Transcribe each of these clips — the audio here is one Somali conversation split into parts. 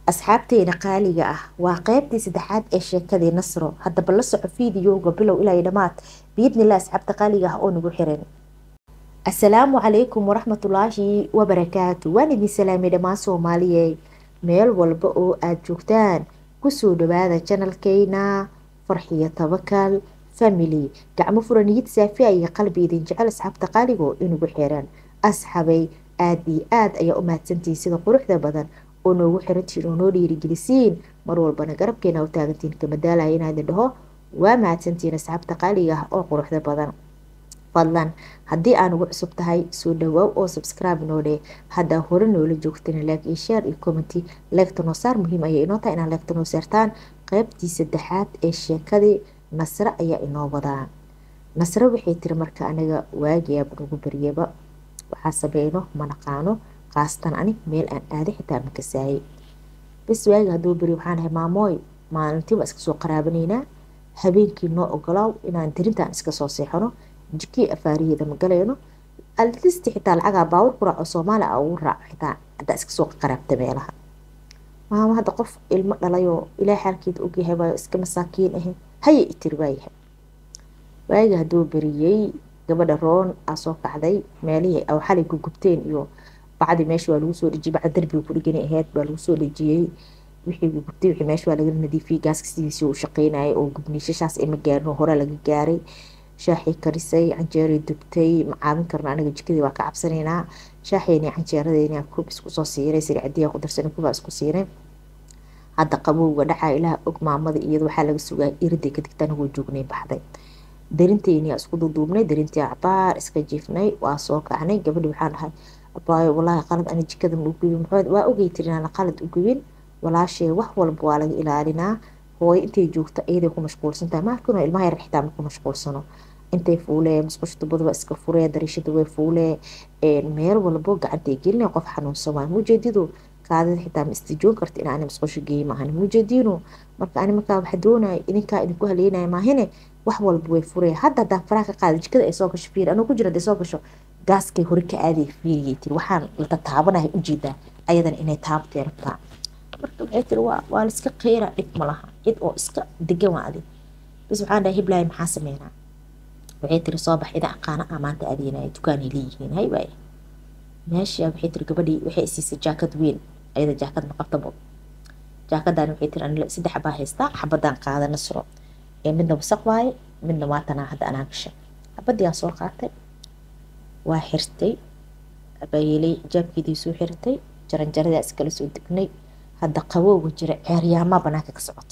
asxaabteena qaaliga ah waa qeybtii saddexaad ee sheekadii nasro haddaba la soco fiidiyowga bilow ilaa dhammaad biidnillah asxaabta qaaliga ah oo nagu xiran assalaamu calaykum waraxmatullaahi wabarakaatu waan idin salaamay dhammaan soomaaliye meel walba oo aada joogtaan kusoo dhawaada janalkeyna farxiyo tabakal family gacmo furaniyid saafiya iyo qalbi idin jecel asxaabta qaaligo inugu xiran asxabay aada iyo aada ayaa u mahadsantihiin sida quruxda badan oo noogu xirantiin oo noo dhiirigelisiin mar walbana garabkeena u taagantiin kamadaalaya inaa idin dhaho waa mahadsantiin asxaabta qaaliga ah oo quruxda badan fadlan haddii aan ugu cusub tahay soo dhawaaw oo subscribe noo dheh haddaa hore noola joogtana like iyo share iyo commenty leegta noo saar muhiim ayay inoo tahay inaan leegta noo saartaan qeybtii saddexaad ee sheekadii nasre ayaa inoo wadaa nasre waxay tiri marka aniga waagiyaaba nagu baryaba waxaa sameyno ma naqaano qaastan anig meel aan aaday xitaa ma kasaayay bas waagi hadduu beri waxaan ahay maamooy maalintii waa iska soo qaraabanaynaa habeenkii noo ogolaaw inaan dirintaan iska soo seexano jikii afaariyeeda ma galayno alisti xitaa lacagaa baawur ku raaco soomaaliya a ugu raaco xitaa haddaa iska soo qaraabta meelaha maamo hadda qof ilmo dhalayoo ilaa xaalkeeda ogyahay waayo iska masaakiin ahe haya itiri waayahay waagi hadduu beriyey gabadha roon aa soo kacday meelihii aw xalay ku gubteen iyo bacdi meesha waa lagu soo dhejiyey bacda darbiga ku dhigani ahayd baa lagu soo dhejiyey wixii gubtay wixii meesha waa laga nadiifiyey gaaska sidiisii uu shaqeynayay oo gubniishashaas ima gaarin oo hore laga gaaray shaaxii karisay canjeeray dubtay ma caawin karno aniga jikadii waa ka cabsanaynaa shaaxeeni canjeeradeeni kub isku soo siiray sircadiya ku darsanay kubaa isku siiray hadda qabowga dhacaa ilaah og maamada iyada waxaa laga sugaa iriday kadigta anigoo joognay baxday darinteeni isku duduubnay darintii cabaar iska jiifnay waa soo kacnay gabadhi waxaan dhahay abaayo walaahi qalad ani jikada ma ugubin waa ogay tiri inaan qalad ugubin walaashee wax walba waa laga ilaalinaa hooyo intay joogta iyaday ku mashquulsantahay maarkino ilmaha yar xitaa ma ku mashquulsano intay fuulee musqusha tubada waa iska furee dariishada way fuulee meel walbo gacantay gelinay qof xanuunsan waay mujeedidu kaadida xitaa ma istijoon karta in ani musqusha geey maahan mujeediinu marka ani markaa waxa doonaya idinkaa idinku haleynaya maahine wax walba way furee hadda haddaan faraha ka qaada jikada ay soo gasho fiiri anuu ku jira haday soo gasho gaaskay hore ka aaday fiiriyay tiri waxaan la taabanahay ujeedaa ayadana inay taabtee rabtaa marka waxay tiri waa waa laiska qeyra dhib ma laha cid oo iska degan waa adi bis waxaan dhahay hiblaahi maxaa sameynaa waxay tiri soo bax ida aqaana ah maanta adeynaya dukaanay leeyihiin hay waaya meesha waxay tiri gabadhii waxay isiisay jaakad weyn ayada jaakad ma qabtabo jaakadan waxay tiri anila saddex baa haystaa xabadaan qaada nasro ee midna wasaq waaye midna waa tanaa hadda anaa gashay xabadii aan soo qaatay waa xirtay abaayelay jaabkeedii soo xirtay jaranjaradaa iskala soo degnay hadda qabowga jira ceeryaamaa banaanka ka socoto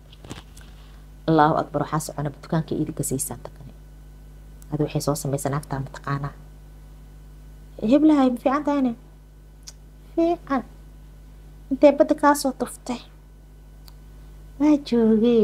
allahu akbar waxaa soconaba dukaanka iidi gasaysaa takane adi waxay soo samaysan agtaa mataqaanaa heblahay ma fiican tahayne fiican intay badda kaasoo tuftay waa joogee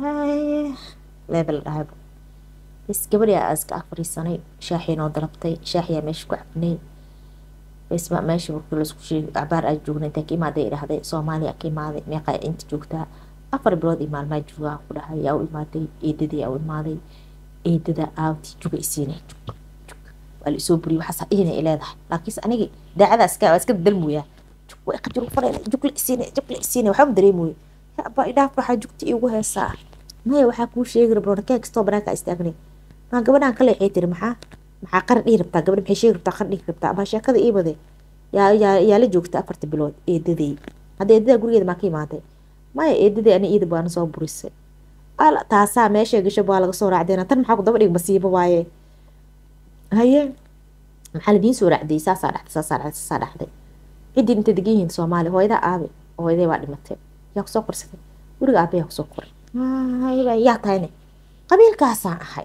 leebel dhahayba bas gabadhi aa iska afariisanay shaaxii noo dalabtay shaaxiyaa meesha ku cabnay basma meesha markii laisku sheegay cabaar aa joogna intaa ka imaaday idhahday soomaaliya ka imaaday meeqaa inta joogtaa afar bilood iyo maalmaa joogaa ku dhahay yaa u imaaday eedadii aa u imaaday eedada aawti juga isiinay jug jug waa la isoo buriyay waxaas dhihina ay leedahay laakiinse anigi daacada iska waa iska dalmooyaa jug way qajir u fadhayna jug la isiinay jug la isiinay waxba dareemooye aba idhaaf waxaa jugta iigu heesaa maya waxaa kuu sheegi rabaa nakee kastoo banaanka istaagnay maa gabadhaan kale waxay tiri maxaa maxaa qaran dhihi rabtaa gabadha maxay sheegi rabtaa qaran dhihi rabtaa ama sheekada ii bade yaa yaa yaa la joogta afarta bilood eedadey hadda eedadaa gurigeeda maa ka imaaday maya eedadey ani iida baana soo burisay ala taasaa meesha gasho baa laga soo raacdeena tan maxaa ku daba dhig masiibo waaye haye maxaa ladiin soo raacday saasaa dhaxday saasaa dhaxday saasaa dhaxday ciddii intay degan yihiin soomaaliya hooyadaa aabe hooyaday baa dhimatay yaa kusoo qorsatay guriga aabe yaa kusoo koray yaa tahayne qabiilkaasaan ahay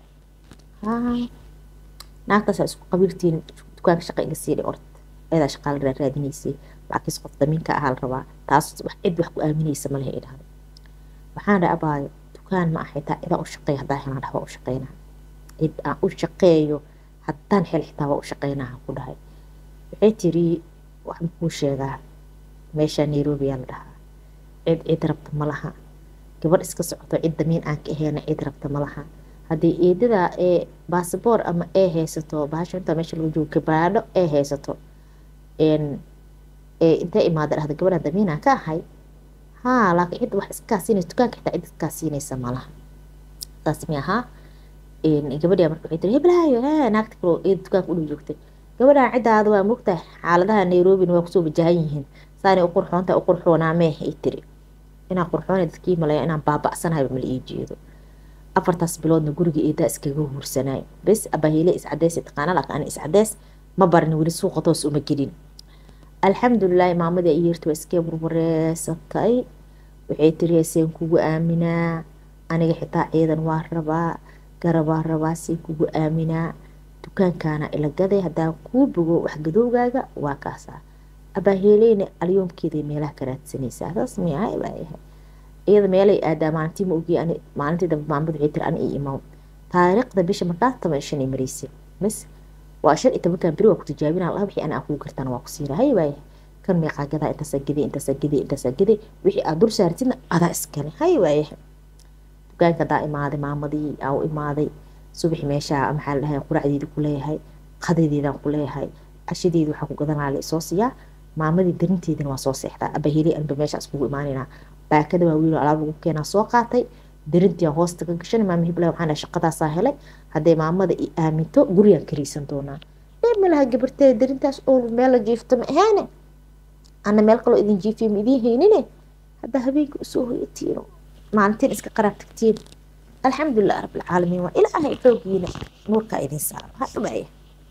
naagtaasaa isku qabiiltiin dukaanka shaqa iga siidhay orod ayadaa shaqaala raaraadinaysay laakiinse qof damiinka ahaa la rabaa taas wax cid wax ku aaminaysa malehe ay dhahday waxaan dhahay abaayo dukaan ma aha xitaa idaan u shaqeeyo haddaan helaan dhah waa u shaqeynaa cid aan u shaqeeyo haddaan hel xitaa waa u shaqeynaa ku dhahay waxay tiri wax makuu sheegaa meesha nairobi yaa la dhahaa cid cid rabta ma laha gabadh iska socoto cid damiin aan ka aheyna cid rabta ma laha haddii eedada ee basaboor ama ee haysato bahasha intaa meesha lagu joogo gabaadho ee haysato intee imaada dhahda gabadha damiinaan ka ahay haa laakiin cid wax iskaa siinaysa dukaanka xitaa cid iskaa siinaysa malaha saas mi ahaa gabadhi marka waxay tiri heblaayo hee naagta kaloo eeda dukaanka u dhow joogtay gabadhan ciddaada waa mogtahay xaaladaha nairobina waa kusoo wajahan yihiin saanay u qurxoonta u qurxoonaamee ay tiri inaan qurxoona dadkii malaya inaan baaba'sanayba mala ii jeedo afartaas biloodna guriga eedaa iskaga huursanay bes abahiile iscadeys taqaana laakiin ani iscadeys ma barin weli suuqa toos uma gelin alxamdulilaahi maamadii ay yeerta waa iskee burbureesatay waxay tiri seen kugu aaminaa aniga xitaa ciidan waa rabaa garabaa rabaa seen kugu aaminaa dukaankaana ila gaday haddaan kuu bogo wax gadowgaaga waa kaasaa abaaheeleyna alyoomkeeday meelaha ka raadsanaysaa saas miyahay baa yahay iyada meelay aadaa maalintii ma ogiye ani maalintii dambe maamad waxay tiri ani ii imaw taariikhda bisha markaas toban shan ay maraysay bas waa shan iyo tobankan beri waa ku tijaabinaa laha wixii ana kuu gartaan waa ku siina hay baa yahay kan meeqaa gadaa intaasaa gaday intaasaa gaday intaasaa gaday wixii aad dul saartidna adaa iskale hay baa yahay dukaanka hadaa imaaday maamadii aa u imaaday subaxi meeshaa maxaa la dhahay quracdeedii ku leeyahay qadadeedaan ku leeyahay cashadeedi waxaa ku gadanaa la isoo siiyaa maamadii darinteedina waa soo seexdaa abaheli anba meesha iskugu imaanaynaa baakada waa wiilo alaab lagu keenaa soo qaatay darintii aan hoosta ka gashan maama hiblaa waxaan dhahay shaqadaasaa helay hadday maamada i aaminto gurigaan kariisan doonaa ee malaha gabartee darintaas oo meel la jiifto ma ahaane ana meel kaloo idin jiifiyo ma idiin haynine haddaa habeenkii usoo hoyatiino maalintiin iska qaraab tagtiin alxamdulilah rabbilcaalamiin waa ilaahay xoogiina nuurkaa idin saaro hadhabaaya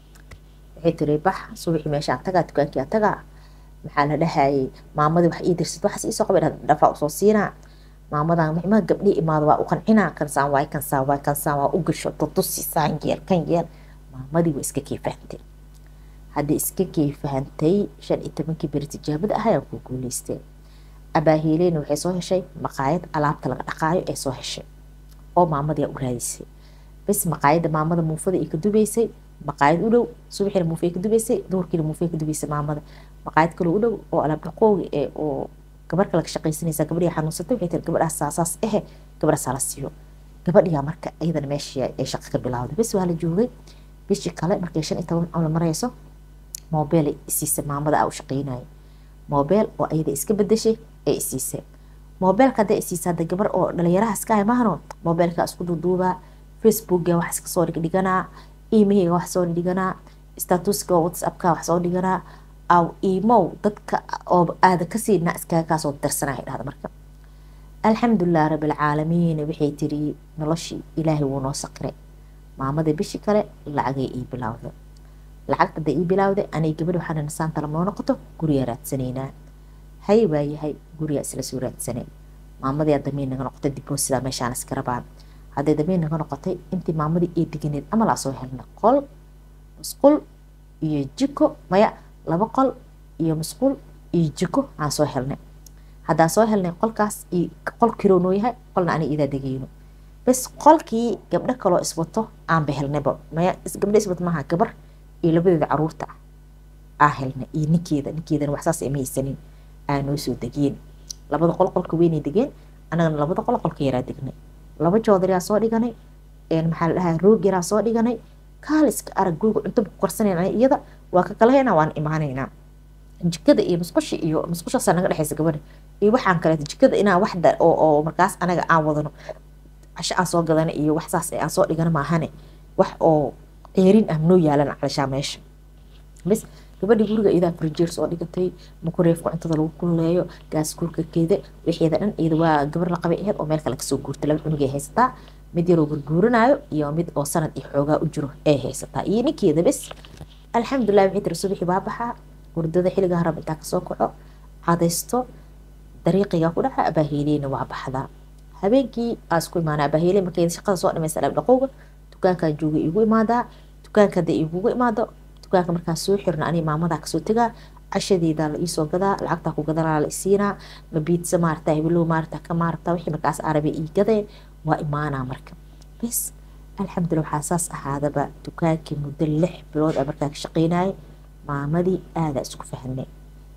waxay tiri bax subaxii meeshaan tagaa dukaankii tagaa maxaa la dhahayay maamadii wax ii dirsid waxaas iisoo qabay dhafaa usoo siinaa maamadan maxmaa gabdhii imaado waa u qancinaa kansaan waay kansaan waay kansaan waa u gasho tutusi saan yeel kan yeel maamadii waa iska kee fahantay haddii iska kee fahantay shan iyo tobankii beri tijaabada ah ayaan ku guuleystay abaahiileyna waxay soo heshay maqaayad alaabta laga dhaqaayo ee soo heshay oo maamadii u raadisay bas maqaayadda maamada muufada ay ka dubaysay maqaayad u dhow subaxiina muufay ka dubaysay duhurkiina muufay ka dubaysay maamada maqaayad kaloo u dhow oo alaab dhaqooga ee oo gabar kale ka shaqaysanaysa gabadhii xanuunsatay waxay tiri gabadhaas saasaas ehe gabadhaas hala siiyo gabadhiyaa marka iyadana meeshii ay shaqa ka bilowday bas waa la joogay bishii kale markay shan iyo toban la marayso moobeel ay isiisay maamada aa u shaqaynayay moobeel oo ayada iska bedeshay ee isiisay moobeelka hadday isiisa hadda gabar oo dhalinyaraha iska hay mahano moobeelka isku duuduubaa facebookga wax iska soo dhigdhiganaa iimahayga wax soo dhiganaa statuska whatsappka wax soo dhiganaa aw iimow dadka oo aada kasiina iskaga kaasoo darsanaya dhahda marka alxamdulilah rabbilcaalamiin waxay tiri noloshii ilaahay wuu noo saqiray maamada bishii kale lacagay ii bilowday lacagta hadday ii bilowday anay gabadh waxaana nasaanta lamoo noqoto guriga raadsanaynaa hay baa yahay guriga isla soo raadsanay maamadii damiin naga noqotay dibosidaa meeshaan iska rabaan hadday damiin naga noqotay intii maamadii ee deganeed ama laa soo helnay qol musqul iyo jiko maya laba qol iyo musqul iyo jiko aan soo helnay haddaan soo helnay qolkaas iyo qol kiroo noo yahay qolna aniga idaa degayno bas qolkii gabdho kaloo iswato aanba helnayba maya gabdho iswato maaha gabar iyo labadeeda caruurta ah aa helnay iyo ninkeeda ninkeedana waxsaas ama haysanin aa noo soo degeen labada qol qolka weynay degeen annagana labada qol qolka yaraa degnay laba joodariyaa soo dhiganay maxaa la dhahaa roog yaraa soo dhiganay kaaliska arag guriga cunto ku karsanayna iyada waa ka kalahayna waan imaanaynaa jikada iyo musqusha iyo musqushaasaa naga dhexaysa gabadha iyo waxaan kaleeto jikada inaa waxda oo oo markaas anaga aan wadano casho aan soo gadana iyo wax saas aan soo dhigana maahane wax oo ceerin ah noo yaalan calashaa meesha bas gabadhii guriga iyadaa frijeer soo dhigatay makureefka cuntada lagu kululeeyo gaas kuurkakeeda wixeeda dhan iyada waa gabar la qabay aheyd oo meel kale kasoo guurtay laba cunugay haysataa mid yaroo gurguuranaayo iyo mid oo sanad iyo xoogaa u jiro ee haysataa iyo ninkeeda bes alxamdulilah waxay tiri subaxii baa baxaa hurdada xilliga harab intaa kasoo kaco cadaysto dariiqiga ku dhaca abaaheeleyna waa baxdaa habeenkii aa isku imaana abaaheeley markay shaqada soo dhamaysa alaab dhaqowga dukaankan jooga igu imaadaa dukaanka hadday igugu imaado dukaanka markaan soo xirno aniga maamadaa kasoo tegaa cashadeedaa la iisoo gadaa lacagtaa ku gadanaa la isiinaa ma biidsa maarata hibilow maarata ka maarata wixii markaas arabe ii gadee waa imaanaa marka bes alxamdulilah waxaa saas ahaadaba dukaankii muddo lix bilood a markaa ka shaqeynayay maamadii aadaa isku fahnay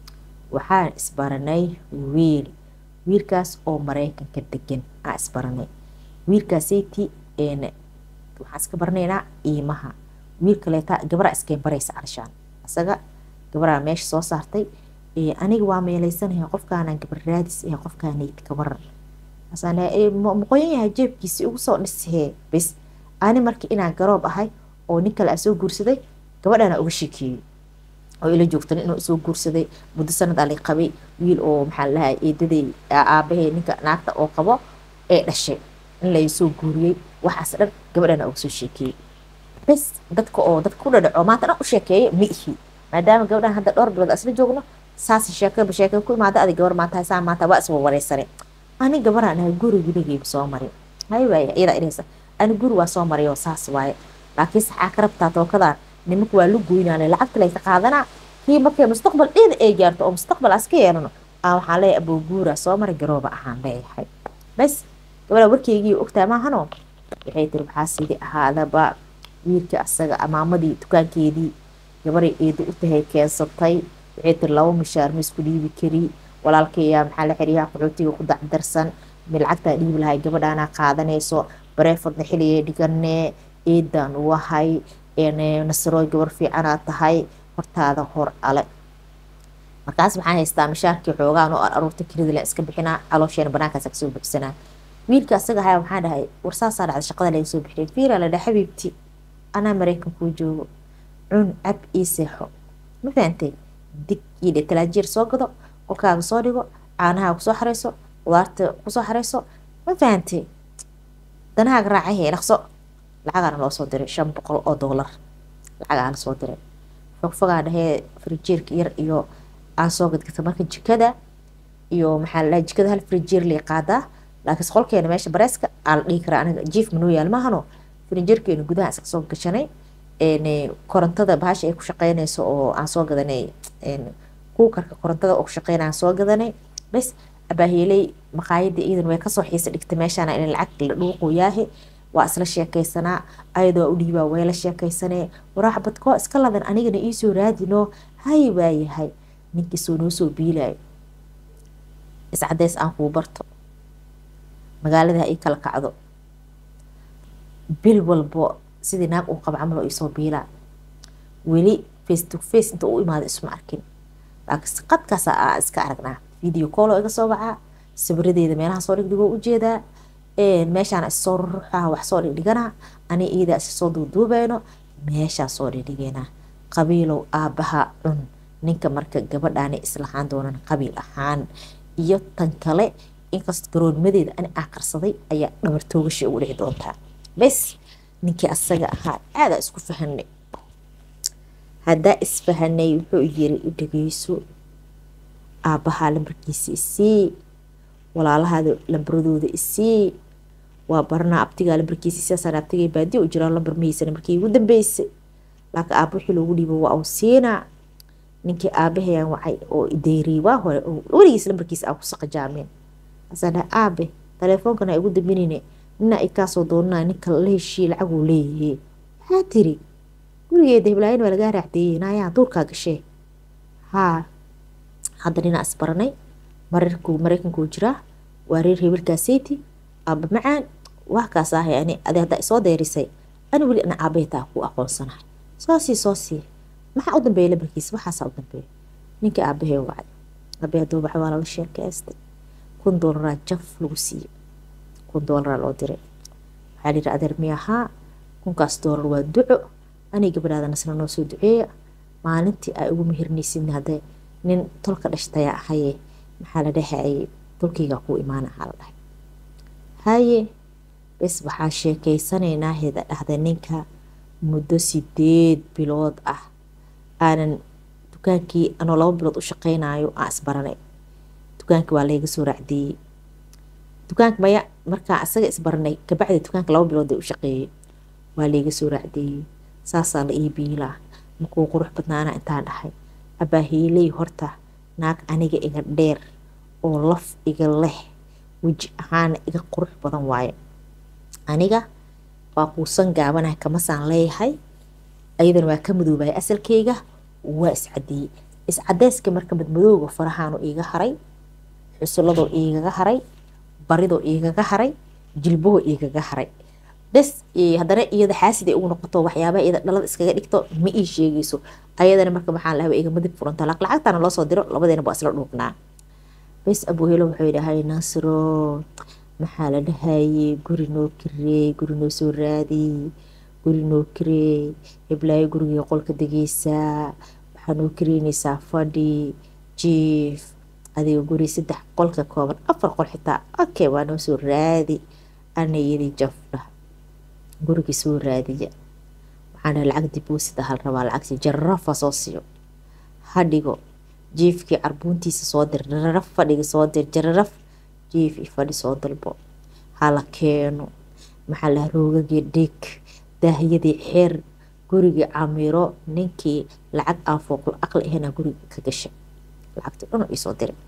waxaan isbaranay wiil wiilkaas oo maraykanka degan aa isbaranay wiilkaasayti waxaan iska baranaynaa iimaha wiil kaleeta gabaraa iskeen baraysa carshaan isaga gabaraa meesha soo saartay aniga waa meelaysanahay qofkaanaan gabar raadis ahe qofkaanayd gabaran maqoyan yahay jeebkiisi ugu soo dhisahee bis ani markii inaan garoob ahay oo nin kale a soo guursaday gabadhaana uga sheekeeyey oo ila joogtan inuu soo guursaday muddo sanad ali qabay wiil oo maxaa lahaa eedaday aabahee ninka naagta oo qabo ee dhashay in la soo guuriyey waxaas dhan gabadhaana uga soo sheekeeyey bes dadka oo dadka ku dhadhaco maanta dhan u sheekeeya ma ihi maadaama gabadhan hadda dhowr bilood isla joogno saas sheekaba sheeke ku imaada adig gabar maanta saa maanta waa iswa wareysane ani gabaraan ahay guri weligeyba soo marin hay waaya iyada inaysa ani guri waa soo maray oo saas waaye laakiin saxaa ka rabtaa tookadan nimanka waa lu goynaane lacagta laysa qaadanaa kii markay mustaqbal dheeda ay gaarto oo mustaqbal aska yeelano aa waxaan leeyahay abooguura soo maray garooba ahaan leeyahay bes gabadha warkeygii ogtaa maahano waxay tiri waxaa sidi ahaadaba wiilkii asaga amaamadii dukaankeedii gabaray eedo u tahay keensatay waxay tiri laba mishaar ma isku dhiibi kari walaalkayaa maxaa la xiriyaha qaxootiga ku dacdarsan mi lacagtaa dhiibi lahay gabadhaanaa qaadanayso bareefadna xiliyay dhiganee eedaan wahay nasarooy gabar fiicanaa tahay hortaada hor ale markaas waxaan haystaa mishaarkii xoogaan oo aruurta kelidalan iska bixinaa caloosheena banaankaas kasoo buxsanaa wiilka asaga ahaa waxaa dhahay warsaasaa dhacda shaqada laga soo bixiyay fiira la dhaha xabiibti anaa maraykan kuu joogo cun cab ii seexo ma fahantay dig iyo dhe talaajiir soo gado qolkaaga soo dhigo caanahaa kusoo xareyso qudaarta kusoo xareyso ma fahantay danahaaga raacahee dhaqso lacagaana loo soo diray shan boqol oo doolar lacagaa la soo diray fogfogaa dhahee frijeerka yar iyo aan soo gadgata marka jikada iyo maxaa la dhaha jikada hal frijeer lay qaadaa laakiinse qolkeena meesha bareeska aa la dhihi karaa aniga jiif manoo yaal maahano frijeerkeena gudaha iska soo gashanay korontada bahasha ay ku shaqeynayso oo aan soo gadanay kuukarka korontada oo ku shaqeynay aan soo gadanay bes abaaheeley maqaayada iidan way kasoo xiisa dhigtay meeshaana in lacag la dhuuquyaahe waa isla sheekaysanaa ayadoo u dhiibaa way la sheekaysanee waraax badkoo iska ladan anigana iisoo raadino hay waayahay ninkii soo noo soo biilayo iscadeys aan kuu barto magaalada ha ii kala kacdo bil walbo sidii naag uu qaba camal oo iisoo biilaa weli face to face inta u imaado isma arkin laakiinse qadkaas aa iska aragnaa video call oo iga soo bacaa sawiradeeda meelaha soo dhigdhigoo ujeedaa meeshaana issoo ruruxaa wax soo dhigdhiganaa ani iidaa issoo duuduubayno meeshaa soo dhigdhiganaa qabiilow aabbaha cun ninka marka gabadhaani islahaan doonan qabiil ahaan iyo tan kale inkastoo garoonnimadeeda ani aa qarsaday ayaa dhabar toogasha ugu dhici doontaa bes ninkii asaga ahaa aadaa isku fahanay haddaa isfahanay wuxuu yiri i dhegeyso aabbahaa lambarkiisa isii walaalahaada lambaradooda isii waa baranaa abtigaa lambarkiisa siyaasaan abtigay baadiya u jiraa lambar mahaysana markii ugu dambeysay laakiin aabba wixii loogu dhiibo waa uu siinaa ninkii aabahayaan wacay oo ideyriyay waa hore oo weligiis lambarkiisa aa ku saqajaameen asaan dhahay aabe taleefoonkana igu dambinine nina i kaasoo doonanaa ninka la heshiiye lacaguu leeyahay maxaa tiri gurigeeda hiblaayan waa lagaa raacdeeyey naayaa duurkaa gashee haa hadda ninaa isbaranay mararkuu maraykankuu jiraa waa reer hebelkaaseyti aaba macaan wax kaas ahay ani adi haddaa isoo deerisay ani weli ana aabahetaa kuu aqoonsanahay soo sii soo sii maxaa u dambeeya lambarkiisa waxaasaa u dambeeya ninkii aabahee wacay aabahee hadduu wacay waa lala sheekaystay kun doolaraa jaf lagu siiyey kun doolaraa loo diray waxaa lihi adeer miyahaa kunkaas doolar waa duco aniga gabadhaada nasna noo soo duceeya maalintii ay ugu mehirnaysid hadee nin tolka dhashtayaa ahaye maxaa la dhahayay tolkaygaa kuu imaana ahaa la dhahay haye bes waxaa sheekaysanaynaa heda dhahda ninka muddo sideed bilood ah aanan dukaankii anoo laba bilood u shaqaynayo aan isbaranay dukaankii waa layga soo raacdeeyey dukaanka maya markaa isaga isbaranay kabacdi dukaanka laba bilood ay u shaqeeyey waa layga soo raacdeeyey saasaa la ii biilaa makuu qurux badnaana intaan dhahay abaahiiley horta naag aniga iga dheer oo laf iga leh weji ahaana iga qurux badan waaye aniga waa kuusan gaabanaha kamasaan leeyahay ayadana waa ka madoobaya asalkeyga waa iscadeeyey iscadeyska marka madmadooga farahaanu iiga haray xusuladoo iigaga haray baridoo iigaga haray jilbahoo iigaga haray bes haddana iyada xaasid ay ugu noqoto waxyaaba iyada dhalada iskaga dhigto ma ii sheegayso ayadana marka maxaa lahaa iga madib furanta lacagtana loo soo diro labadeena baa isla dhuuqnaa bes abuhelo wuxuu dhahay nasro maxaa la dhahayey guri noo kirey guri noo soo raadiy guri noo kirey hiblaayo gurigii qolka degeysaa waxaa noo kireynaysaa fadhi jiif adiga guri saddex qolka kooban afar qol xitaa okay waa noo soo raadi ana iyadii jafdha gurigii soo raadiya waxaan dhahay lacag diboosid hal rabaa lacagti jararafa soo siiyo hadhigo jiifkii carbuuntiisa soo dir jararaf fadhiga soo dir jararaf jiif iyo fadhi soo dalbo hala keeno maxaa laha roogagii dhig daahiyadii xeer gurigii camiro ninkii lacag aan fooqul aqli ahana guriga ka gashay lacagti dhan isoo diray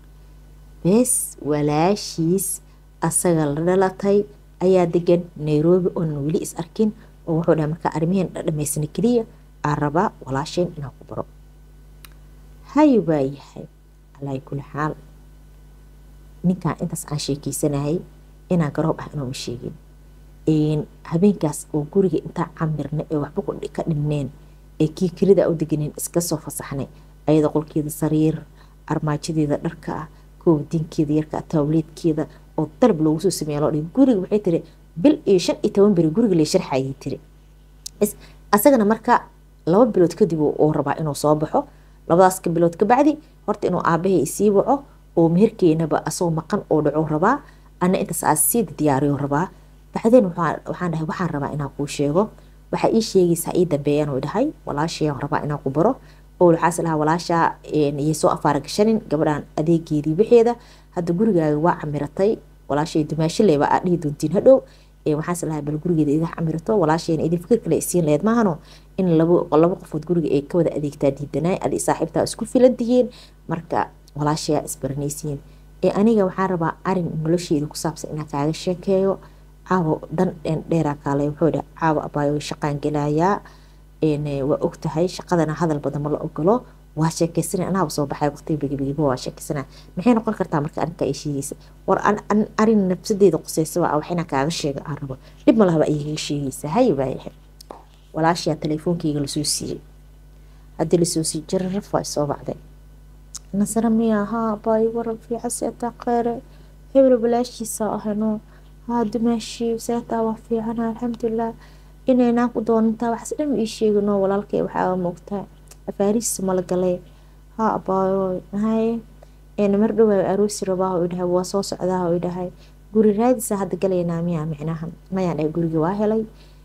bes walaashiis asaga la dhalatay ayaa degan nairobi oonan weli is arkin oo wuxuu dhahay markaa arrimiheen dhamaysana keliya aan rabaa walaasheen inaan ku baro hay baa yahay alaa kuli xaal ninkan intaas aan sheekeysanayay inaan garoob ah inuuma sheegin habeenkaas oo guriga intaa camirna ee waxba ka dhimneen ee kii kelida u deganeen iska soo fasaxnay ayada qolkeeda sariir armaajadeeda dharka ah koobdinkeeda yarka taawleedkeeda oo dalab loogu soo sameeya loo dhigay guriga waxay tiri bil iyo shan iyo toban beri guriga lay sharxayay tiri asagana marka laba bilood kadib uu rabaa inuu soo baxo labadaas ka bilood ka bacdi horta inuu aabahay isii waco oo meherkeenaba asagoo maqan oo dhaco rabaa ana intaas aas sii diyaariyo rabaa bacdeen waxaan dhahay waxaan rabaa inaan kuu sheego waxaa ii sheegaysaa ii dambeeyaan uu dhahay walaashayaan rabaa inaan ku baro oo waxaas lahaa walaashaa iyay soo afaara gashanin gabadhan adeegeedii wixeeda hadda gurigaaga waa camiratay walaashay dumaashiley baa aad dhihi doontiin hadhow waxaas lahaa bal gurigeeda idaa camirato walaashayna idin fikir kale isiin laheyd maahano in labo labo qofood guriga ay ka wada adeegtaa diidanaay adi saaxiibtaa isku filan tihiin marka walaashayaa isbaranaysiin ee aniga waxaan rabaa arin nolosheeda ku saabsan inaan kaaga sheekeeyo caawo dhan dheeraa kaale wuxuu dhaha caawo abaayo shaqaan gelayaa waa og tahay shaqadana hadal badan ma la ogolo waa sheekeysana anaaba soo baxay waqtiga begibegiba waa sheekeysana maxay noqon kartaa marka arrinka ay sheegaysa war arin nafsadeeda quseysa waa wax inaan kaaga sheega aan rabo dhib ma lahaba ayaga sheegaysa hay baayahay walaashiyaa telefoonkeyga lasoo siiyey haddii lasoo siiyey jararaf waa isoo bacday nasara miya haa baayo waran fiican seetaa kheyre hebel walaashiisa ahano haa dumaashii seetaa waa fiicana alxamdulilah inaynaan ku doonantaa waxaas dhan ii sheegino walaalkay waxaa moogtaa afaarihiisa mala galay haa abaayo hay mar dhowaa aroosi rabaa u dhahay waa soo socdaa u dhahay guri raadisa hadda galaynaa miyaa micnaha mayaan dhahay guriga waa helay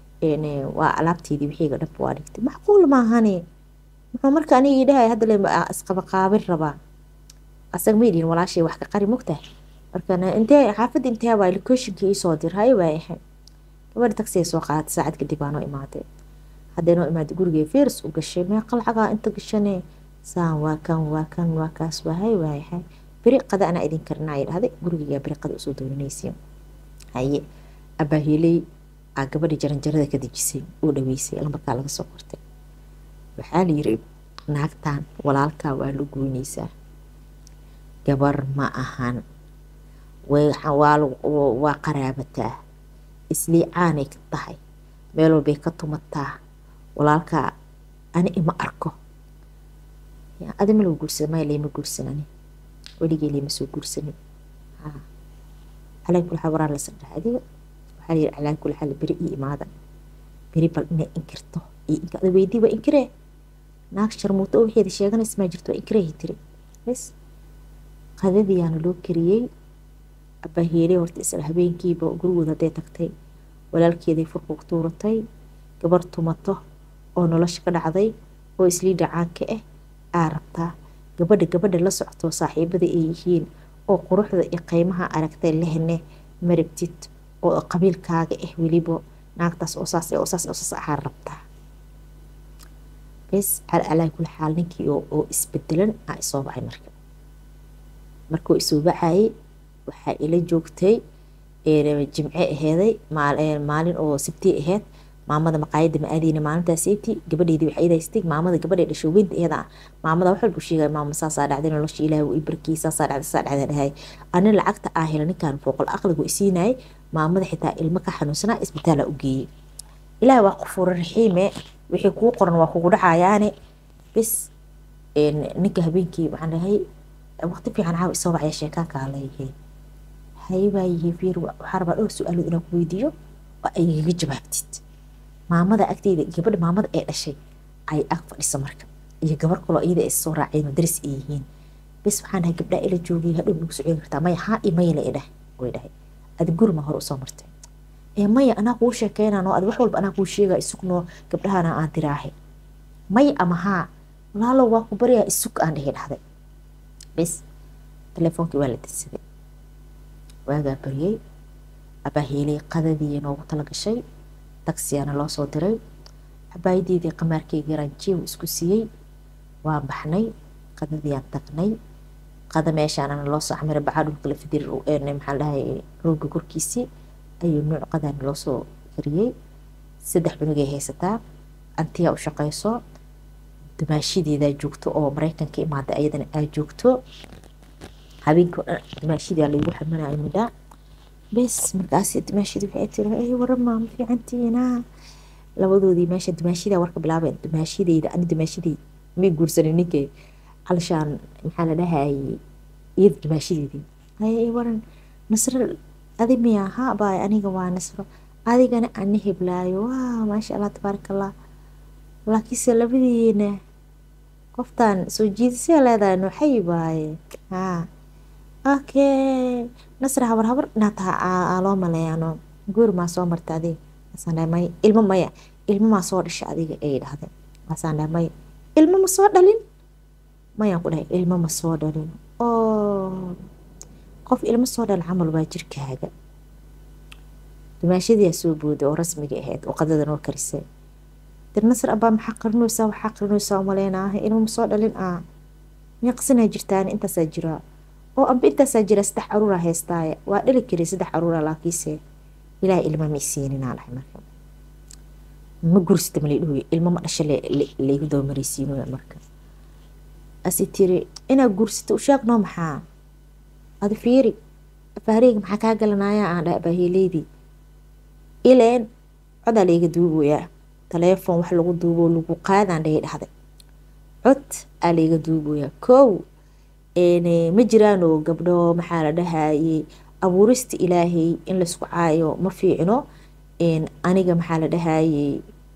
waa alaabteedii wixiiga dhanba waa dhigtay macquul maahane muxuu marka aniga ii dhahay hadda le isqabaqaabin rabaa asaga ma yidhihin walaashay wax ka qari mogtahay markana intee xaafadda intee waa locationka iisoo dir hay waa ahay gabadha tagsiga soo qaadatay saacad kadib aa noo imaaday hadday noo imaaday gurigay firs u gashay meeqa lacagaa inta gashane saan waa kan waa kan waa kaas waa hay waa ahay beri qada anaa idin karinaa dhahday gurigayaa beri qada usoo dooranaysiin haye abaahiiley aa gabadhii jaranjarada ka dejisay oo dhaweysay lambarkaa laga soo qortay waxaa la yiri naagtan walaalkaa waa la goynaysaa gabar ma ahan waa qaraabataa isliicaanay ka tahay meel walbay ka tumataa walaalkaa ani ima arko adi ma lagu guursada maya layma guursanani weligey layma soo guursanin calaa kuli xaal waraan la sardhaha adiga waxaa la yiri calaa kuli xaal beri ii imaada beri bal inay inkirto iyo inka ada weydii waa inkiree naag sharmuuto oo waxeeda sheeganaysa maa jirto waa inkireehi tiri bes qadadiyaana loo kariyey abaaheeley horta isla habeenkiiba gurigooda hadday tagtay walaalkeeday furku tuuratay gabar tumato oo nolosha ka dhacday oo islii dhacaanka ah aa rabtaa gabadha gabadha la socto saaxiibada ay yihiin oo quruxda iyo qiimaha aragtay lehne marabtid oo qabiilkaaga ah weliba naagtaas oo saas oo saas oo saas ahaa rabtaa bes calaa kuli xaal ninkii oo isbedelan aa isoo bacay marka markuu isoo bacayay waxaa ila joogtay jimce aheeday maalin oo sabti aheed maamada maqaayada ma aadeyna maalintaas sabti gabadheydii waxay idaystay maamada gabadhay dhashay weynta iyada maamada wax walbu sheegay maama saasaa dhacday nolosha ilaahi uu ibarkii saasaa dhacday saa dhacday dhahay ani lacagta aa hela ninkan fooqol aqligu isiinayay maamada xitaa ilmo ka xanuunsanaa isbitaala u geeyey ilaah waa qufuura raxiime wixii kuu qoran waa kugu dhacayaane bis ninka habeenkii waxaan dhahay waqti fiican caawa isoo bacya sheekaankaa leeyahay haybaa yihi fiir waxaa rabaa dhowr su-aalood inaan ku weydiiyo oo ay igaga jawaabtid maamada agteyda gabadha maamada ee dhashay ay ag fadhisa marka iyo gabar kaloo iyada is soo raaceen madaris ay yihiin bis waxaan dhahay gabdhaa ila joogay hadhow nagu socon kartaa maya haa iyo maya la idhah way dhahay adi gurima hore usoo martay ee maya anaa kuu sheekeynano adi wax walba anaa kuu sheega isugnoo gabdhahana aan diraahe maya ama haa walaalo waa ku baryaa isug aan dhihi dhahday bis telefoonkii waa la dirsaday waagaa baryey abaahiilay qadadii noogu tala gashay taksiyaana loo soo diray cabaayadeedii qamaarkeyga yaraan jeew isku siiyey waan baxnay qadadiiyaan tagnay qada meeshaanana loo soo xamiray bacaa dhulka la fidir maxaa dhahay rooga korkiisii ayuu nuuc qadaana loo soo kariyey saddex cunugay haysataa antiyaa u shaqayso dumaashideedaa joogto oo maraykanka imaada ayadana aa joogto habeenkii dhan dumaashidaa laygu xaminayo midhaa bes markaas dumaashidi waxay tiri ay warama ma fiicantiina labadoodii meesha dumaashidaa warka bilaabeen dumaashideyda ani dumaashidey may guursanin ninkay calishaan maxaa la dhahayay iyada dumaashideedii ay waran nasro adi miya ha baay aniga waa nasro adigana ani heblaayo waa maasha allah tabaaraka allah laakiinse labadiina qoftaan soo jiidasay leedahay noxay baaye haa okay nasra habar habar inaad taha aa loo maleeyano guur maa soo marta adiga asaan dhahay maya ilmo maya ilmo maa soo dhasha adiga ay dhahday asaan dhahay maya ilmo ma soo dhalin mayaan ku dhahay ilmo ma soo dhalin oo qof ilmo soo dhal camal waa jirkaaga dumaashadiyaa soo booday oo rasmiga ahayd oo qadada noo karisay dir nasr abaa maxaa qarinaysaa waxaa qarinaysaa umaleynaaha ilmo ma soo dhalin ah miyaa qasanaa jirtaan intaasaa jiraa oo amba intaasaa jira saddex caruuraa heystaaye waa dhali karay saddex caruura laakiinse ilaah ilma ma isiininaa dhahay marka ma gursita malaydhuhuy ilmo ma dhasha laygu dabamaraysiinoya marka asi tiri inaa gursita u sheeg noo maxaa adi fiiri afaareyga maxaa kaa galanaya aan dhahay abaahiileydii ileen codaa layga duuboyaa taleefon wax lagu duubo lagu qaadaan dhahay dhahday cod aa layga duuboyaa kow ma jiraanoo gabdho maxaa la dhahayey abuurista ilaahay in laysku caayo ma fiicno aniga maxaa la dhahayey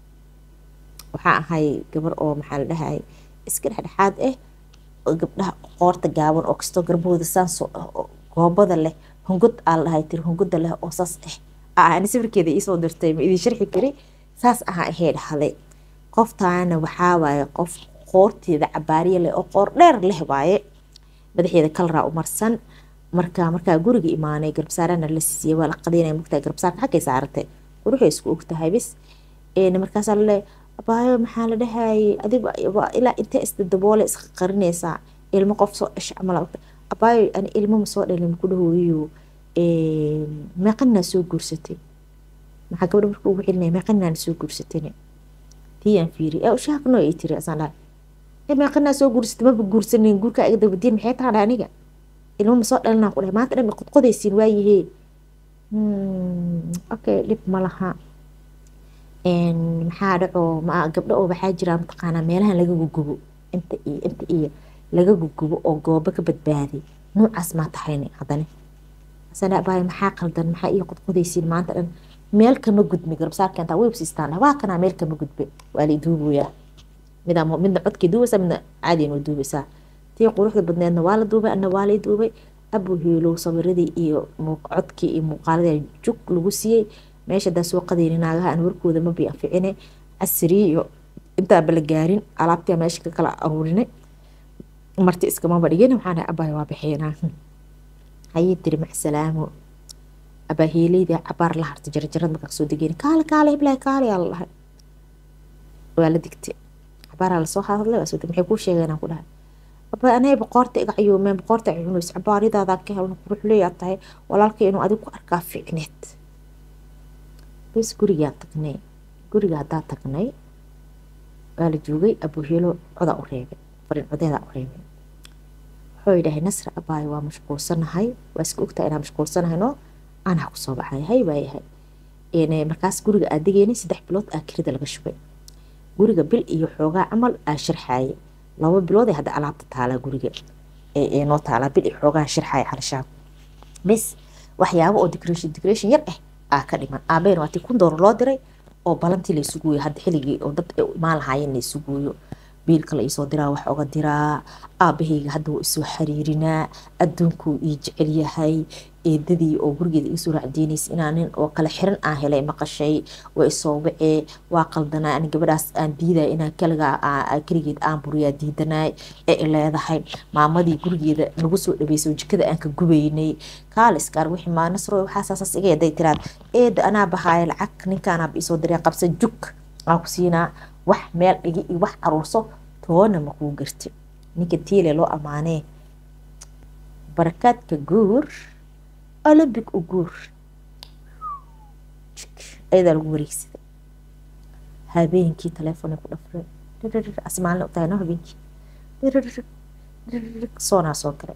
waxaa ahay gabar oo maxaa la dhahayay iska dhexdhexaad ah oo gabdhaha qoorta gaaban oo kastoo garbahooda saanso goobada leh hungud aa la dhahay tiri hunguda leh oo saas ah ani sawirkeeda iisoo dirtay ma idin sharxi kari saas ahaa ahee dhahday qoftaana waxaa waaye qof qoorteeda cabaariya leh oo qoor dheer leh waaye madaxeeda kalraa u marsan marka markaa guriga imaanay garbsaarana la siiyey waa la qadaynaya mugtaa garbsaarka xaggay saaratay quruxay isku ogtahay bis markaasaa laleeyahay abaayo maxaa la dhahayay adigu ilaa intee isda daboole iska qarinaysaa ilmo qof soo dhasha camal abaayo ani ilmo ma soo dhalin ku dhahooyo meeqaninaa soo guursatay maxaa gabadha marka ugu celinaya meeqaninaan soo guursatayne tiyaan fiiri ee ushaaqno ay tiri asaan dhahay meeqaninaa soo guursatay maba guursanin guurkaa iga dabadiin maxay taha dhahay aniga ilmo ma soo dhalinaa ku dhahay maanta dhan qodqodaysiin waayihee okay dhib ma laha maxaa dhaco ma gabdho oo waxaa jira mataqaanaa meelahan laga gugubo inta iyo inta iyo laga gugubo oo goobo ka badbaaday noocaas maa tahayne haddane asana abaay maxaa qaldan maxaa iyo qodqodaysiin maanta dhan meel kama gudmi garbsaarkeentaa websistaan waa kanaa meel kama gudbe waa lay duuboyaa midaa midna codkii duubaysaa midna caadiyan waa duubaysaa tii quruxda badneedna waa la duubay anna waa lay duubay abu hiilow sawiradii iyo codkii iyo muuqaaladii jug lagu siiyey meesha hadaa soo qadayni naagaha aan warkooda ma bi anficine casrii iyo intaaba la gaarin alaabtia meesha ka kala aruurinay marti iskamaba dhigin waxaan dhahay abaay waa bixinaa hayay tiri macsalaamo abaahiileydii cabaar la hartay jarjarad markaa kasoo degeen kaale kaale heblahay kaale yaa la dhahay waa la digtay cabaaraa lasoo hadlay waa soo degay maxay kuu sheegeen aan ku dhahay aba anay boqoorta iga cayuumeen boqoorta cunuys cabaaridaada ka helno quruxleeyaa tahay walaalkay inuu adigu ku arkaa ficneed bes gurigaa tagnay guriga haddaa tagnay waa la joogay abuhelo codaa u reebay farin codeedaa u reebay wuxuu yidhahay nasra abaay waa mashquulsanahay waa iska ogtahay inaan mashquulsanahayno anaa kusoo baxay hay waayahay markaas guriga aa degeynay saddex bilood aa kirida laga shubay guriga bil iyo xoogaa camal aa sharxaaye laba bilood ee hadda alaabta taalaa guriga ee noo taalaa bil iyo xoogaa sharxaaya xalashaa bis waxyaabo oo decoration decoration yar ah aa ka dhiman aabeen waatii kun doolar loo diray oo balantii laysu gooyo hadda xilligii oo dad imaan lahaayeen laysu gooyo biilka la iisoo diraa wax oga diraa aabahayga hadda wuu isoo xiriirinaa adduunkuu ii jecel yahay eedadii oo gurigeeda iisoo raacdeynaysa inaa nin oo kale xiran aan helay maqashay waa isoo wacee waa qaldanaa ani gabadhaas aan diidaya inaan kaligaa keligeed aan buriyaa diidanaay ee leedahay maamadii gurigeeda nagu soo dhaweyso jikada aan ka gubaynay kaaliskaar wixii maa nasro waxaasaasas iga yaday tiraad eeda anaa bahaaya lacag ninkaanaaba isoo diray qabsa jug aan ku siinaa wax meel dhigi iyo wax aruurso toona makuu garti ninka tiile loo ammaanee barakaadka guur olymbic u guur ayadaa lagu wareegsaday habeenkii telefoonay ku dhafreen asmaalna utahay no habeenkii soonaa soo galay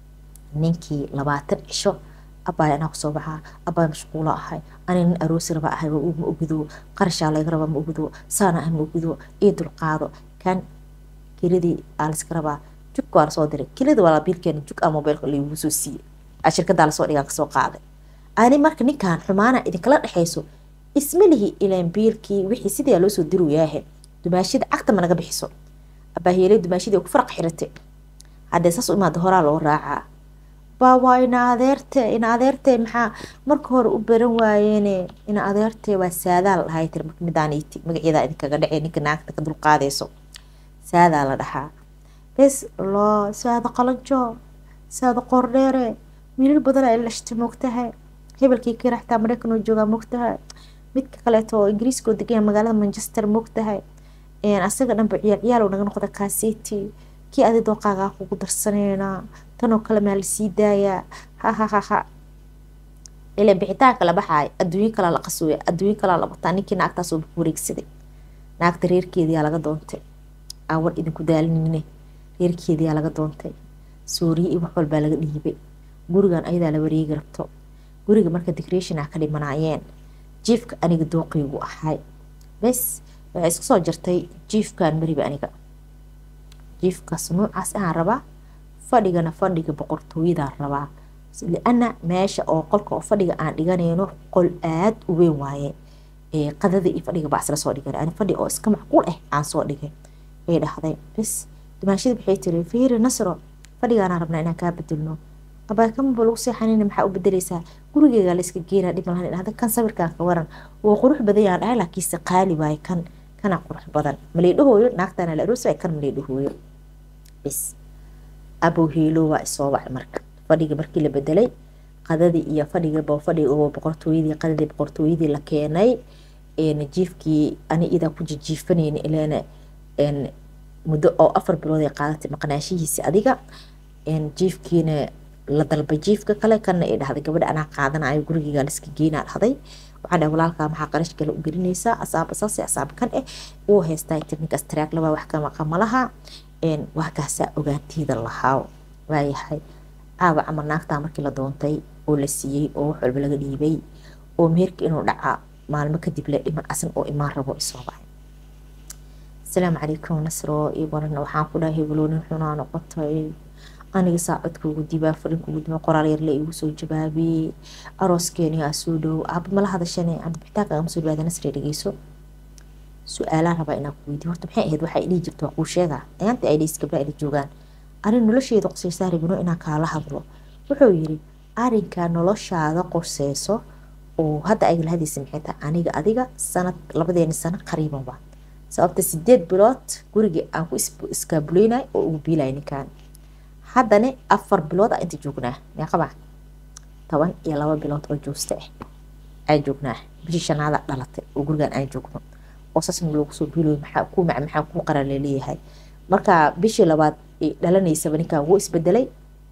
ninkii labaatan cisho abaay anaa kusoo baxaa abaay mashquulo ahay ani nin aroosi raba ahay ma ogido qarashaa laga raba ma ogido saana ah ma ogido ii dulqaado kan kiradii aa layska rabaa jug waa lasoo diray kilida waa biilkeena jug a mobiilka lagu soo siiyey a shirkadaa lasoo dhigaa kasoo qaaday ani marka ninkan xumaana idinkala dhexayso isma lihi ilaan biilkii wixii sidaa loo soo diruyaahe dumaashida cagta ma naga bixiso abaaheelay dumaashidii ku faraq xiratay haddee saas u imaada horaa loo raacaa baa waa ina adeerte ina adeerte maxaa marka hore u baran waayeene ina adeerte waa saadaa la dhahay tir marka midaaniiti magaceeda idinkaga dhacee ninka naagta ka dulqaadayso saadaa la dhahaa bes loo saada qalanjo saada qordheere wiilal badan ay lashta moogtahay hebelkii kiraxtaa mareykan oo joogaa moogtahay midka kaleeto oo ingiriiska oo degan magaalada manchester moogtahay asaga dhanba ciyaal ciyaal naga noqda kaaseti kii adi dooqaagaa kugu darsaneynaa tanoo kale maa lasii daayaa hahahaha ila bixitaanka la baxaay adduunyo kalaa la qasooya adduunyo kalaa la bataa ninkii naagtaasoo ku wareegsaday naagta reerkeediyaa laga doontay awar idinku daalinine reerkeediyaa laga doontay sooriye iyo wax walbaa laga dhiibay gurigan ayadaa la wareegi rabto guriga marka decoration ah ka dhimanaayeen jiifka aniga dooqiygu ahay bes waxay isku soo jartay jiifkan mariba aniga jiifkaas noocaas ahaan rabaa fadhigana fadhiga boqortooyadaan rabaa liana meesha oo qolka oo fadhiga aan dhiganayno qol aada u weyn waaye qadada iyo fadhiga baa isla soo dhigan ani fadhi oo iska macquul ah aan soo dhigay ay dhahday bes dumaashada waxay tiri fiiri nasro fadhigaanaan rabnaa inaan kaa bedelno abaakamaba lagu seexanayna maxaa u bedeleysaa gurigeega la iska geena dhib malahan dhahda kan sawirkan ka waran wuu qurux badan yaan dhahay laakiinse qaali waaye kan kana qurux badan maleedhahooyo naagtana la aroos waay kan maleedhahooyo bis abow heelo waa isoo wacay marka fadhiga markii la bedelay qadadii iyo fadhigaba fadhiga oo boqortooyadii qadadii boqortooyadii la keenay jiifkii ani idaa ku jijiifanayna ileena muddo oo afar bilood ay qaadatay maqnaashihiisi adiga jiifkiina la dalbay jiifka kale kana ay dhahday gabadha anaa qaadanayo gurigiga liska geynaa dhahday waxaa dhahay walaalkaa maxaa qarash kale u gelinaysaa asaaba saase asaaba kan eh wuu haystaa tirninkaas taraag laba wax ka maqa malaha waa kaasaa ogaantiida lahaa waayahay caawa camal naagtaa markii la doontay oo la siiyey oo wax walba laga dhiibay oo meherka inuu dhacaa maalmo kadib le dhiman asan oo imaan rabo isoo baxay asalaamu calaykum nasro iyo waran waxaan ku dhahay hebeloonin xunaa noqotay aniga saacadkuugu dibaa fadhinkuugu dibaa qoraal yar la igu soo jawaabiyey arooskeeni aa soo dhow aaba mala hadashane cabdibitaanka agama soo dhawaada nasre dhegeyso su-aalaan rabaa inaan ku weydiyo horta maxay ahayd waxay dhihi jirto waa kuu sheegaa ayaanta ay dhehis gabdha ila joogaan arrin nolosheeda qoseysaa rabino inaan kaala hadlo wuxuu yiri arrinkaa noloshaada qoseyso oo hadda ayga lahadaysa maxay tahay aniga adiga sanad labadeeni sano qariiban waa sababta sideed bilood guriga aan ku iskaabuleynay oo ugu biilay ninkaan haddana afar bilood a inta joognaa meeqaba toban iyo laba bilood oo joosta ah aan joognaa bishii shanaada dhalatay oo gurigan aan joogno oo saasna loogu soo biiloy maxaa ku mac maxaa ku qaran laleeyahay marka bishii labaad dhalanaysaba ninkan wuu isbedelay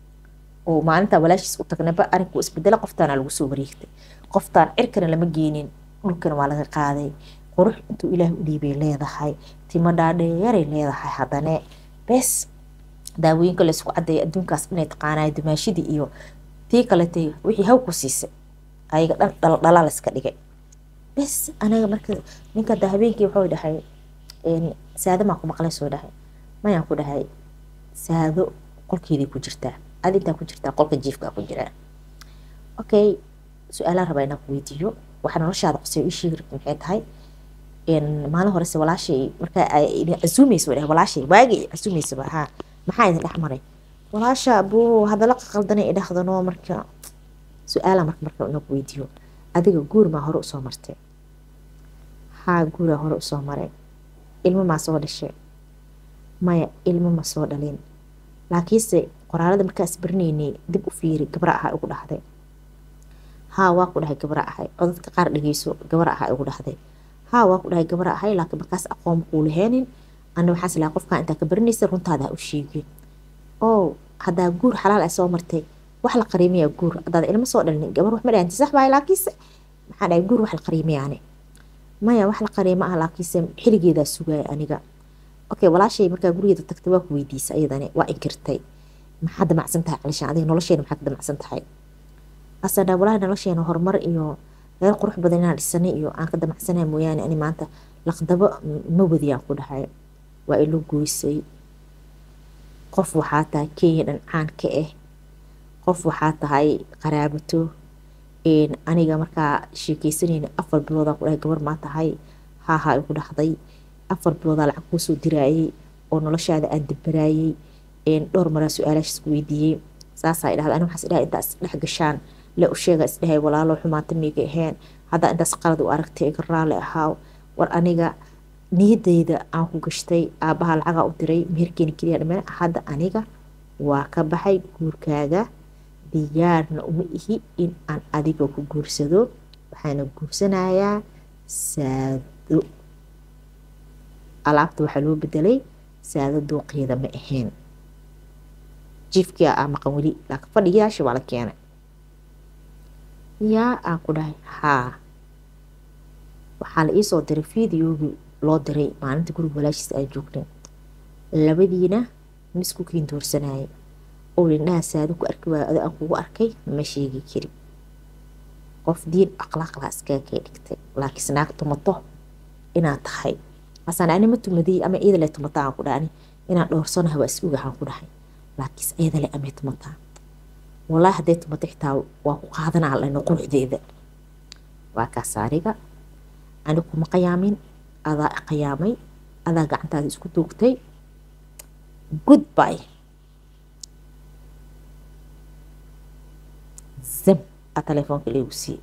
oo maalinta walaashiis u tagnaba arinku isbedela qoftaana lagu soo wareegtay qoftaan cirkana lama geenin dhulkana waa laga qaaday qurux intuu ilaah u dhiibay leedahay timo dhaadheeray leedahay haddane bes daawooyinka laysku cadeeya adduunkaas inay taqaanayo dumaashidii iyo tii kaletay wixii haw ku siisay ayaga dhan dhaldhalaa layska dhigay bes anaga marka ninka da habeenkii wuxuu dhahay saado maa ku maqlay soo dhahay mayaan ku dhahay saado qolkeedii ku jirtaa adi intaa ku jirtaa qolka jiifkaa ku jiraa okay su-aalaan rabaa inaan ku weydiiyo waxaa noloshaada qosay ii sheegi rabta maxay tahay maalin horese walaashay markaa idin casuumaysa way dhahay walaashay waagii casuumaysaba haa maxaa idin dhex maray walaasha abuu hadala qaqaldanay idhahdano marka su-aalaan marka marka inaan ku weydiiyo adiga guur maa hore usoo martay haa guuraa hore usoo maray ilmo maa soo dhashay maya ilmo ma soo dhalin laakiinse qoraalada markaas barinaynay dib u fiiri gabra ahaa igu dhahday haa waa ku dhahay gabra ahay oo dadka qaar dhegeyso gabra ahaa igu dhahday haa waa ku dhahay gabra ahay laakiin markaas aqoon kuu laheenin ana waxaas lahaa qofkaa intaa ka barinaysa runtaada u sheegin oo haddaa guur xalaal ay soo martay wax la qariimiyaa guur haddaad ilmo soo dhalin gabar wax ma dhahanti sax bahay laakiinse maxaa dhahay guur wax la qariimiyaane maya wax la qariimo ah laakiinse xiligeedaa sugaaya aniga okay walaashay markaa gurigeeda tagtay waa ku weydiisa iyadani waa inkirtay maxaa damacsan tahay calishaan adiga nolosheena maxaa ka damacsan tahay asan dhaa walaahi nolosheena horumar iyo reer qurux badan inaan dhisanay iyo aan ka damacsanay mooyaane ani maanta laqdabo ma wadiyaan ku dhahay waa ilo goysay qof waxaa tahay kenya dhan caan ka ah qof waxaa tahay qaraabato aniga markaa sheekeysanayna afar biloodaa ku dhahay gabar maa tahay haahaa igu dhahday afar biloodaa lacag kuu soo diraayay oo noloshaada aan dibaraayay dhowr maraa su-aalaashaas ku weydiiyey saasaa idhahda ani waxaas idhaha intaas dhex gashaan le u sheega isdhahay walaalo xumaata miiga aheen haddaa intaas qalad u aragtay iga raali ahaaw war aniga niyadayda aan ku gashtay aabaha lacagaa u diray meherkeeni keliya dhameen hadda aniga waa ka baxay guurkaaga diyaarna uma ihi in aan adiga ku guursado waxaana guursanayaa saado alaabta waxaa loo bedelay saado dooqeeda ma ahayn jiifkia aa maqan weli laakiin fadhigayaasha waa la keenay yaa aan ku dhahay haa waxaa la iisoo diray fideogii loo diray maalinta guriga walaashiisa aan joognay labadiina misku kiin doorsanayay oo lindhaha saado ku arki waayo ado aan kugu arkay ma sheegi kari qof diin akhlaaqlaa iskaga kay dhigtay laakiinse naag tumato inaad tahay asaan ani ma tumadiyey ama iidale tumataa aan ku dhahay inaan dhowrsanaha waa is ogahaan ku dhahay laakiinse iidale amay tumataa walaahi hadday tumato xitaa waa ku qaadanaa lano quruxdeeda waa kaas ariga ani kuma qiyaamin adaa qiyaamay adaa gacantaada isku duugtay goodby zam a telefoonka leegu siiyey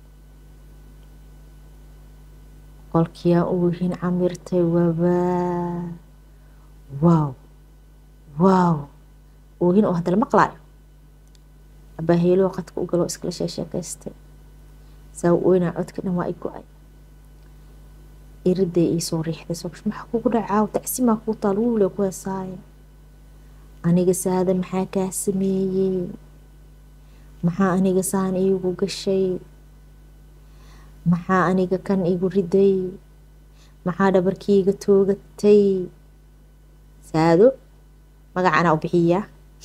qolkiyaa uhin camirtay wabaa waaw waaw oohin oo hadda la maqlaayo abaaheeloo qadka u galoo iskala sheesheekaystay saa ooynaa codka dhan waa i go-ay iriday iisoo riixday soobsh maxaa kugu dhacaaw tacsimaa kuu taal wuule ku heesaaya aniga saada maxaa kaa sameeyey maxaa aniga saan iigu gashay maxaa aniga kan igu riday maxaa dhabarkiiga toogatay saado magaca anaa u bixiyaa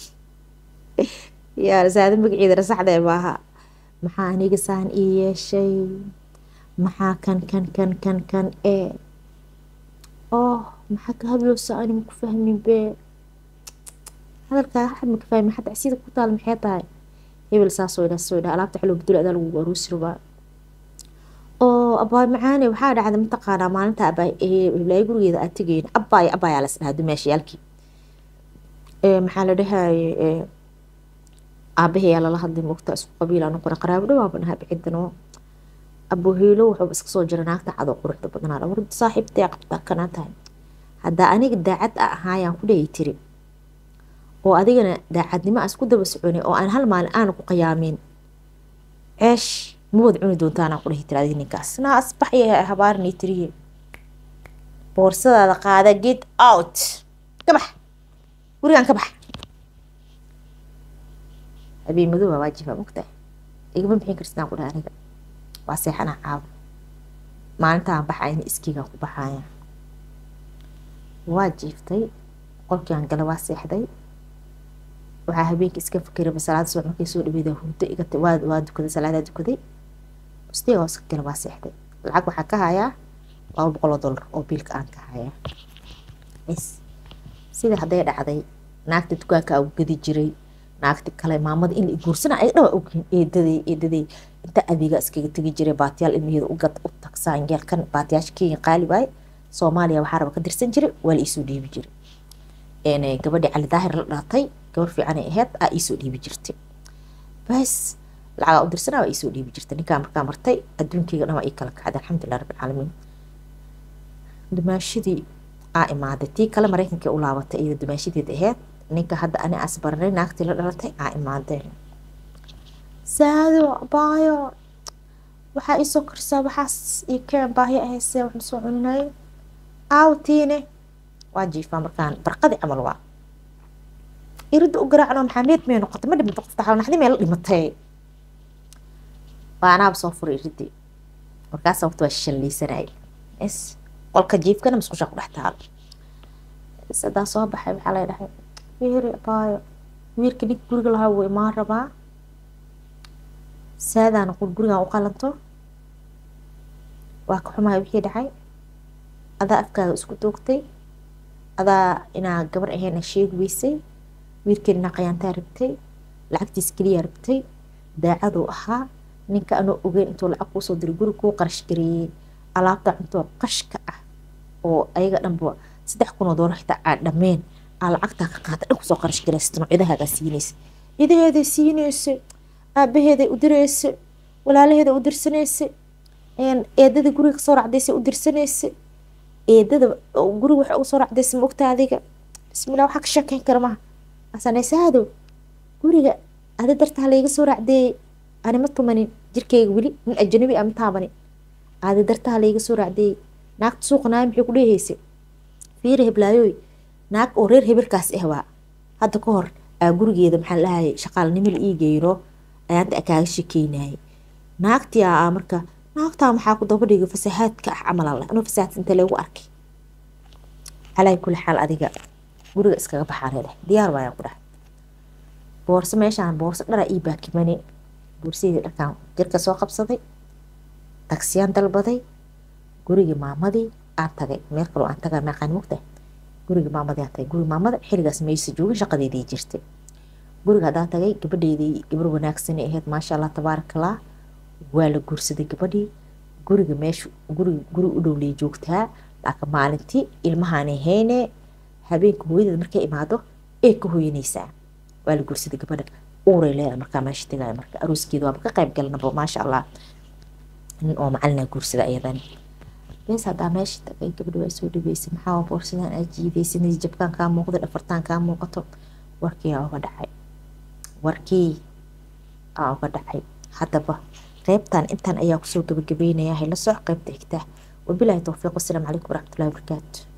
yaa saado magaceeda rasaxdee maaha maxaa aniga saan ii yeeshay maxaa kan kan kan kan kan ee oh maxaa ka hadloosa ani maku fahmin bee hadalkaa xad maka fahmin xataa csiida ku taal maxay tahay hebel saasoo idhaa soo idhaa alaabta xaloo bedelo adaa lagu aruusi rabaa oo abaay macaane waxaa dhacda mataqaanaa maalinta abaay hiblaayo gurigeeda aad tegayn abaay abaayaa las dhahaa dumaashayaalkii maxaa la dhahaye aabahayaa lala hadlay moogta isku qabiilaa noqona qaraabo dhawaaba nahaa bicidano abuhiilo wuxuuba iska soo jira naagta cadoo quruxda badnaa war saaxiibtee qabtaa kanaa tahay haddaa aniga daacad a ahaayaan ku dhayi tiri oo adigana daacadnimo aan isku daba soconay oo aan hal maalin aana ku qiyaamin ceesh ma wad cuni doontaanaan ku dhahi tiri adiga ninkaas naa asbaxya habaarinay tiriye boorsadaada qaada get out ka bax gurigaan ka bax habeen madow waa waajiba mogtahay igama bixin karsidaan ku dhaha aniga waa seexanaa caawo maalintaan baxayna iskiigaan ku baxaya waa jiiftay qolkiiaan gala waa seexday waxaa habeenkii iska fikiraba salaada subax markay soo dhaweeda hurdo iga waa dukaday salaadaa dukaday mustiga hoos ka gala waa seexday lacag waxaa ka hayaa laba boqoloo dollar oo biilka aan ka hayaa is sida hadday dhacday naagta dukaanka u gadi jiray naagti kale maamada in la guursana ay dhawa ogyihin eedaday eedaday inta adeega iskaga tegi jiray baatiyaal ilmaheeda u gad u tagsaan yeelkan baatiyaasha kenya qaali waaye soomaaliya waxaa raba ka dirsan jiray waa la iisoo dhiibi jiray gabadhii cali daahir la dhaatay gabar fiicanay ahayd aa iisoo dhiibi jirtay bas lacagaa u dirsanaa waa iisoo dhiibi jirtay ninkaa markaa martay adduunkeyga dhan waa ii kala kacday alxamdulilah rabbilcaalamiin dumaashadii aa imaaday tii kale maraykankii u laabatay iyada dumaashadeed ahayd ninka hadda ani as baranay naagtii la dhalatay aa imaadeen saado baayo waxaa iisoo korsaa waxaas ii keen baahyo ahaysee waxna soo cuninay aawtiine waa jiifaa markaan barqadii camal waa iridda u garaacno maxameed may noqotay ma dhimata qofta xalnaxdi mee la dhimatay waa anaaba soo furay iridii markaasa waqti waa shallaysanay is qolka jiifkana musqushaa ku dhex taalo sadaa soo baxay waxaa lay dhahay wiiri baayo wiilka ninka guriga lahaa wuu imaan rabaa saadaana qul gurigan u qalanto waa ka xumahay wixii dhacay adaa afkaaga isku doogtay adaa inaa gabar ahayn sheegi weysay wiilkeen inaa qayaantaa rabtay lacagtiis keliyaa rabtay daacaduu ahaa ninka anoo ogeyn intuu lacag kuusoo diray guri kuu qarash gareeyey alaabta cuntoo qashka ah oo ayaga dhanba saddex kunoo doolar xitaa aa dhameen aa lacagtaa ka qaata dhan kusoo qarash garaysta noocyadahaagaa siinaysa idaheeday siinaysa aabaheeday u diraysa walaalaheeday u dirsanaysa eedada guriga kasoo racdaysa u dirsanaysa eedada guriga waxa uga soo racdaysa ma ogta adiga bismillah waxaa ka sheekeyn kara maha asanaysaado guriga ada dartaa layga soo racdeeyey ani ma tumanin jirkeyga weli nin ajanabi ama taabanin ada dartaa layga soo racdeeyey naagta suuqa naaya maxay ku dheehaysa fiiri heblaayoy naag oo reer hebelkaas ah waa hadda ka hor aa gurigeeda maxaa lahayay shaqaalnimo la ii geyno ayaanta kaaga shekeynayay naagtii aa marka naagtaa maxaa ku daba dhigay fasahaadka ah camal alle anuu fasahaadka inta lagu arkay calaa kulli xaal adiga guriga iskaga baxaa leedahay diyaar waayaan ku dhahay boorso meeshaan boorso dharaa ii baakimani boorsadii dharkaan jirka soo qabsaday tagsiyaan dalbaday gurigii maamadii aan tagay meel kaloo aan tagaa meeqaan mogtahay gurigii maamadii aan tagay gurigi maamada xiligaas maysa joogin shaqadeedii jirtay guriga haddaan tagay gabadheedii gabar wanaagsanay ahayd maasha allah tabaarakallah waa la guursaday gabadhii guriga meesha guriga guri u dhowlay joogtaa laakiin maalintii ilmahaanay hayne habeenka hooyadeed markay imaado ee ka hooyanaysaa waa la guursaday gabadha uuray leedahay markaa meesha tegaya marka arooskeeda waaba ka qayb galanaba maasha allah nin oo macalina guursada ayadan bes haddaa meesha tagay gabadha waa soo dhaweysay maxaa boorsadan aa jiidaysay jabkaan kaa muuqda dhafartaan kaa muuqato warkii aa uga dhacay warkii aa uga dhacay haddaba qaybtan intan ayaa kusoo gabagabeynaya hayla soc qaybta xigta wabilaahi towfiiq wasalaamu calaykum waraxmatullahi wabarakaatu